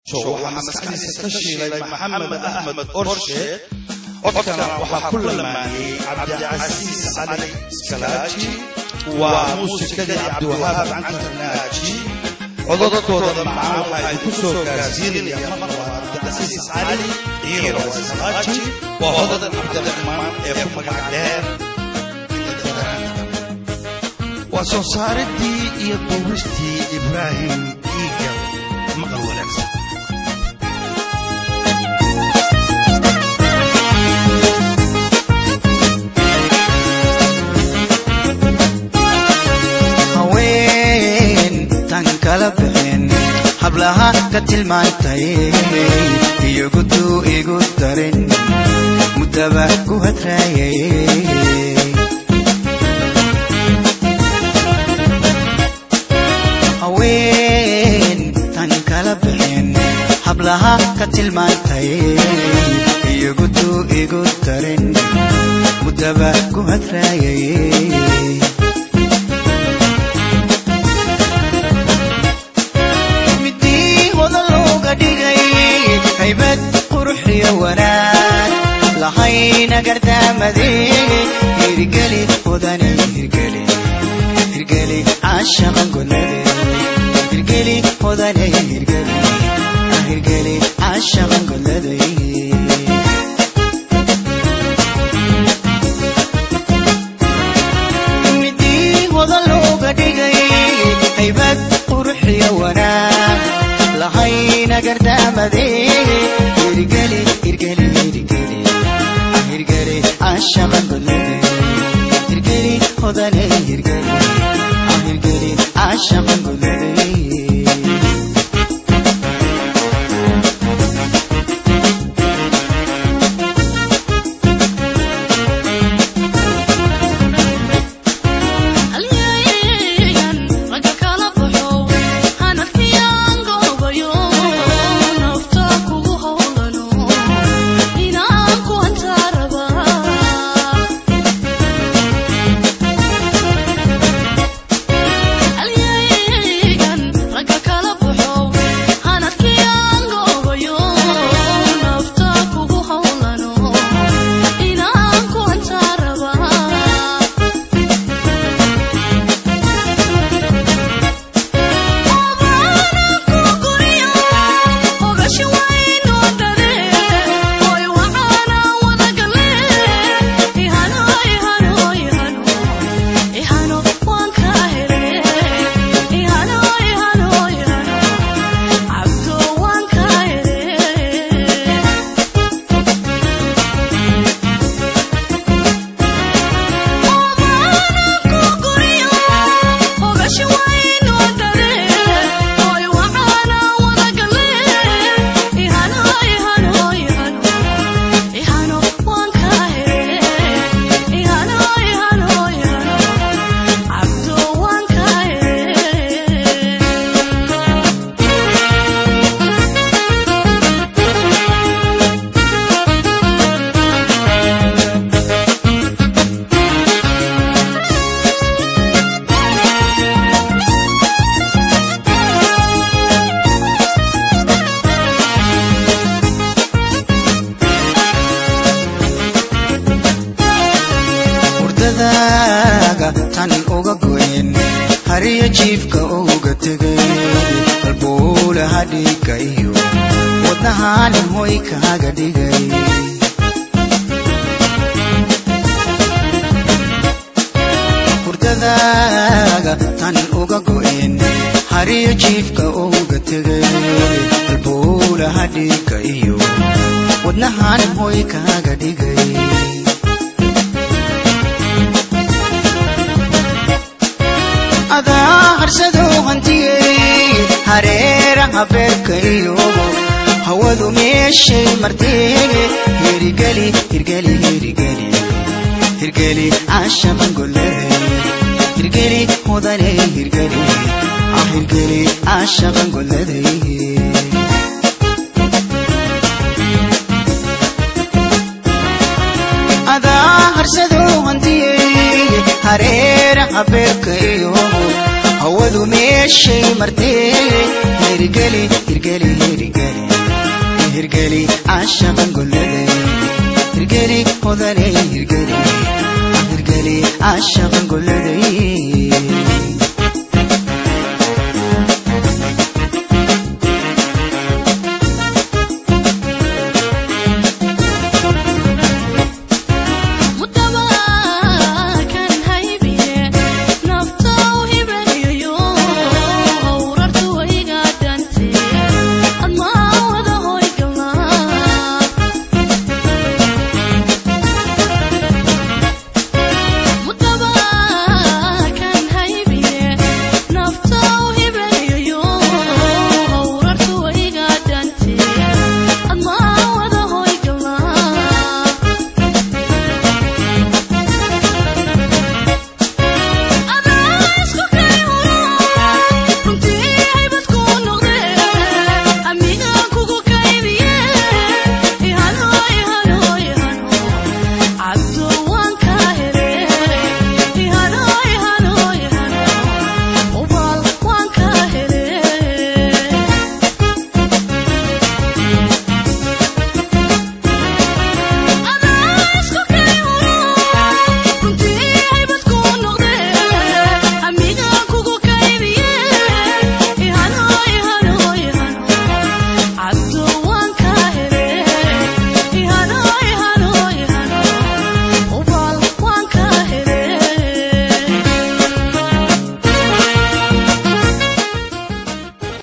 waxaa maskaxdiisa ka shiilay maxamed axmed orshe codkana waxaa ku lamaaniyey cabdicasiis cali iskalaaji waa muusikadii cabdiwahaab cantarnaaji cododkooda macaan waxaa idinku soo gaarsiinaya marwaa cabdicasiis cali iyo iskalaaji waa odadan cabdiraxmaan ee ku magac dheer waa soo saaridii iyo duubistii ibraahim iiga maqal wanaagsan kala bixin hablaha ka tilmaantay iyogutuu igu darin muddaba ku hadraayay haween tan kala bixin hablaha ka tilmaantay iyogutuu igu darin muddaba ku hadraayay haybad quruxiyo wanaag lahayna gardaamade hirgeli odani hirgeli hirgeli caashaqan golade hirgeli odani hirgeli hirgeli caashaqan golade midii wada looga dhigay haybad quruxiyo wanaag lahayna gardaamade hirgeli hirgeli hirgeli hirgeli caashaqan golade hirgeli hodane hirgeli hirgeli caashaqan golade tan uga goyn hariyo jiifka uga tegay halbuulaha dhiigga iyo wadnahanin hoy kaaga dhigay hurdadaaga tan uga goyn hariyo jiifka uga tegay halbuulaha dhiigga iyo wadnahanin hoy kaaga dhigay adaa harsadoo hantiyey hareeraha beerka iyo hawadu meeshay martee hirgeli hirgeli hirgeli hirgeli caashaqan golade hirgeli hodane hirgeli ah hirgeli caashaqan golade adaa harsadoo hantiyey hareeraha beerka iyo hawadu meeshay martee hirgeli hirgeli hirgeli hirgeli caashaqan golladay hirgeli hodanay hirgeli hirgeli caashaqan golladay